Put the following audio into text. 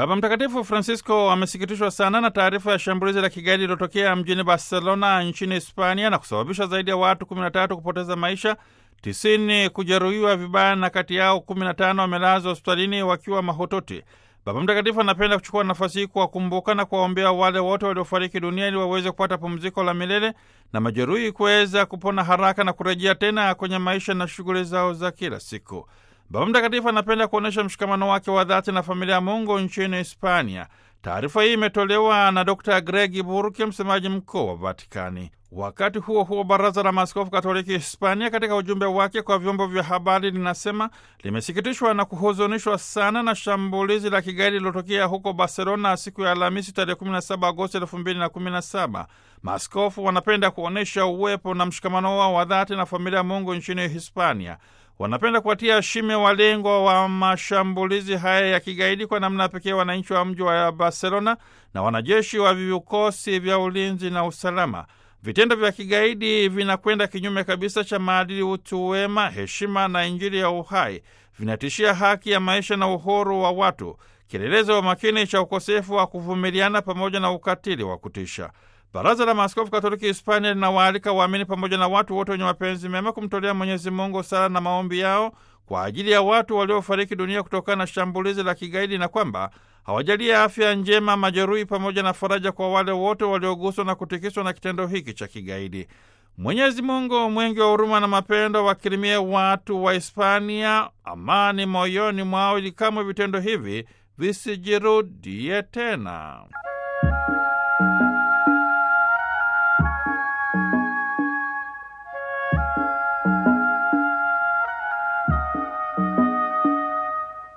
Baba Mtakatifu Francisco amesikitishwa sana na taarifa ya shambulizi la kigaidi lilotokea mjini Barcelona nchini Hispania na kusababisha zaidi ya watu 13 kupoteza maisha, 90 kujeruhiwa vibaya na kati yao 15 wamelazwa hospitalini wakiwa mahututi. Baba Mtakatifu anapenda kuchukua nafasi hii kuwakumbuka na kuwaombea wale wote waliofariki dunia ili waweze kupata pumziko la milele na majeruhi kuweza kupona haraka na kurejea tena kwenye maisha na shughuli zao za kila siku. Baba Mtakatifu anapenda kuonyesha mshikamano wake wa dhati na familia ya Mungu nchini Hispania. Taarifa hii imetolewa na Dr Gregi Burke, msemaji mkuu wa Vatikani. Wakati huo huo, baraza la maaskofu katoliki Hispania, katika ujumbe wake kwa vyombo vya habari, linasema limesikitishwa na kuhuzunishwa sana na shambulizi la kigaidi lilotokea huko Barcelona siku ya Alhamisi tarehe 17 Agosti 2017. Maaskofu wanapenda kuonyesha uwepo na mshikamano wao wa dhati na familia ya Mungu nchini Hispania. Wanapenda kuwatia shime walengwa wa mashambulizi haya ya kigaidi, kwa namna pekee wananchi wa mji wa Barcelona na wanajeshi wa vikosi vya ulinzi na usalama. Vitendo vya kigaidi vinakwenda kinyume kabisa cha maadili, utu wema, heshima na Injili ya uhai. Vinatishia haki ya maisha na uhuru wa watu, kielelezo wa makini cha ukosefu wa kuvumiliana pamoja na ukatili wa kutisha. Baraza la Maaskofu Katoliki Hispania linawaalika waamini pamoja na watu wote wenye mapenzi mema kumtolea Mwenyezi Mungu sala na maombi yao kwa ajili ya watu waliofariki dunia kutokana na shambulizi la kigaidi na kwamba hawajalie afya njema majeruhi pamoja na faraja kwa wale wote walioguswa na kutikiswa na kitendo hiki cha kigaidi. Mwenyezi Mungu mwingi wa huruma na mapendo wakirimie watu wa Hispania amani moyoni mwao ili kamwe vitendo hivi visijirudie tena.